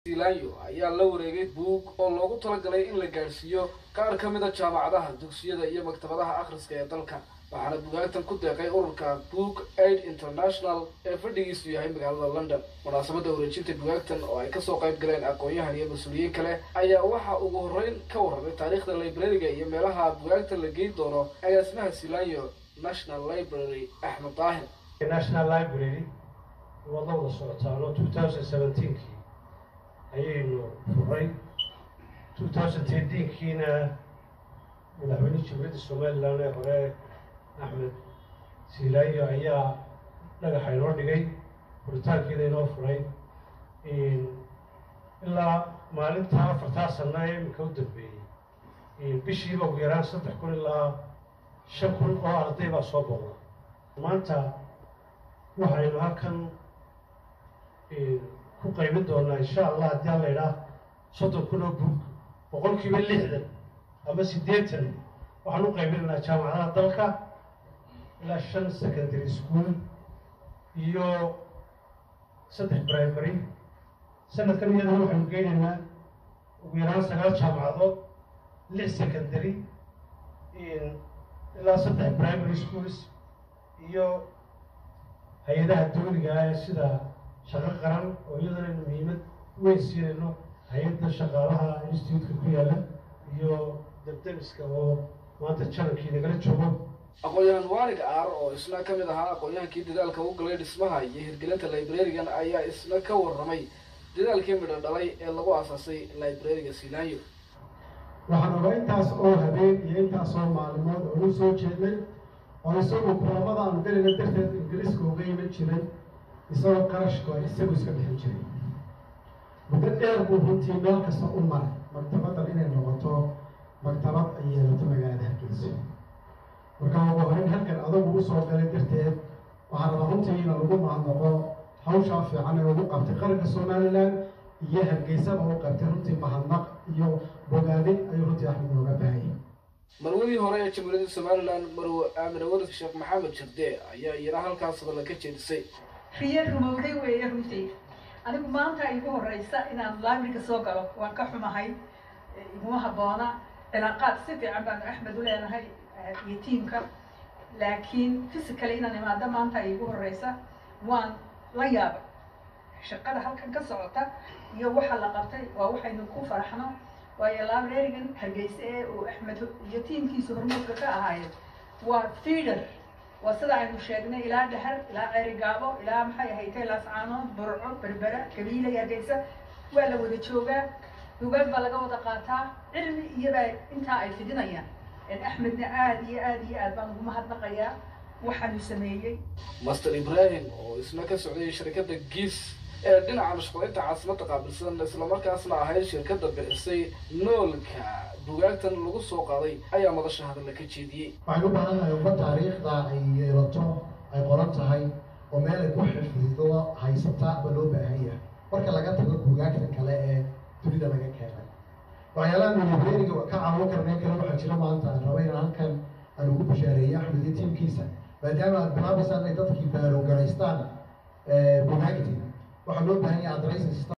zilayo ayaa la wareegay buug oo loogu talagalay in la gaadhsiiyo qaar ka mida jaamacadaha dugsiyada iyo maktabadaha akhriska ee dalka waxaana bugaagtan ku deeqay ururka book aid international ee fadhigiisu yahay magaalada london munaasabadda wareejinta bugaagtan oo ay kasoo qayb galeen aqoon-yahan iyo mas-uuliyiin kale ayaa waxaa ugu horreyn ka warramay taariikhda librariga iyo meelaha bugaagta la geyn doono agaasimaha silayo national library axmed daahir national library waad la wada socotaano two thousand seventeenkii ayaynu furay two thousand tenkiina madaxweyne jamhuuriyadda somalilan ee hore axmed silaayo ayaa dhagaxa inoo dhigay furitaankeeda inoo furay ilaa maalintaa afartaa sana ee iminka u dambeeyey bishiiba ugu yaraan saddex kun ilaa shan kun oo arday baa soo boqda maanta waxaynu halkan ku qaybin doonaa insha allah haddii aan la idhaah soddon kun oo bug boqolkiiba lixdan ama siddeetan waxaan u qaybinaynaa jaamacadaha dalka ilaa shan secondary school iyo saddex primary sanadkan iyadana waxaynu geynaynaa ugu yaraan sagaal jaamacadood lix secondary ilaa saddex primary schools iyo hay-adaha dawliga ah ee sida shaqo qaran oo iyadana aynu muhiimad weyn siinayno hay-adda shaqaalaha instituutka ku yaala iyo dabdemiska oo maanta janankii nagala joogo aqoon-yahan waalig aar oo isna ka mid ahaa aqoon-yahankii dadaalka u galay dhismaha iyo hirgelinta librarigan ayaa isna ka warramay dadaalkii midho dhalay ee lagu aasaasay librariga silaayo waxaan ogaa intaas oo habeen iyo intaas oo maalimood oo u soo jeednay oo isagoo kulamada aanu galayna darteed ingiriiska uga iman jiray isagoo qarashka isagu iska bixin jiray muddo dheer buu runtii meel kasta u maray maktabaddan inay noqoto maktabad ay yeelato magaalada hargeysa marka ugu horeyn halkan adagu usoo galay darteed waxaa raba runtii ina lagu mahadnaqo hawshaa fiican ee ugu qabtay qaranka somalilan iyo hargeysaba u qabtay runtii mahadnaq iyo bogaadin ayuu runtii axmed nooga baahayay marwadii hore ee jamhuuriyadda somalilan marwe aamine walid sheekh maxamed jirde ayaa iyana halkaas hadalla ka jeedisay riye rumowday weeye runtii anigu maanta igu horeysa inaan librariga soo galo waan ka xumahay iguma habboona cilaaqaad si fiican baanu axmed u leenahay iyo tiamka laakiin physically inaan imaado maanta igu horeysa waan la yaabay shaqada halkan ka socota iyo waxa la qabtay waa waxaynu ku faraxno waayo librarigan hargeysa ee uu axmed iyo tiamkiisa hormuudka ka ahaayeen waa feeder waa sida aynu sheegnay ilaa dhahar ilaa ceerigaabo ilaa maxay ahaytay laascaanood burco berbera gabiila iyo hargeysa waa la wada joogaa dugaag baa laga wada qaataa cilmi iyobaa intaa ay fidinayaan axmedna aada iyo aada iyo aad baan ugu mahadnaqayaa waxaanu sameeyey master ibrahim oo isna ka socday shirkadda giis ee dhinaca mashquulinta caasimadda qaabilsan islamarkaasna ahayd shirkadda bixisay noolka bugaagtan lagu soo qaaday ayaa madasha hadalla ka jeediyey waxaan u baahannahay umma taariikhda ay yeelato ay qoran tahay oo meel ay ku xifdido haysata ba loo baahan yahay marka laga tago bugaagta kale ee dunida laga keenay waxyaalaha librariga ka caawin karnay kale waxaa jira maanta aan raba inaan halkan aan ugu bashaareeyay axmed iyo tiimkiisa maadaama aad bilaabaysaan inay dadkii baarogaraystaan bugaagtii waxaa loo baahan yahay adreysin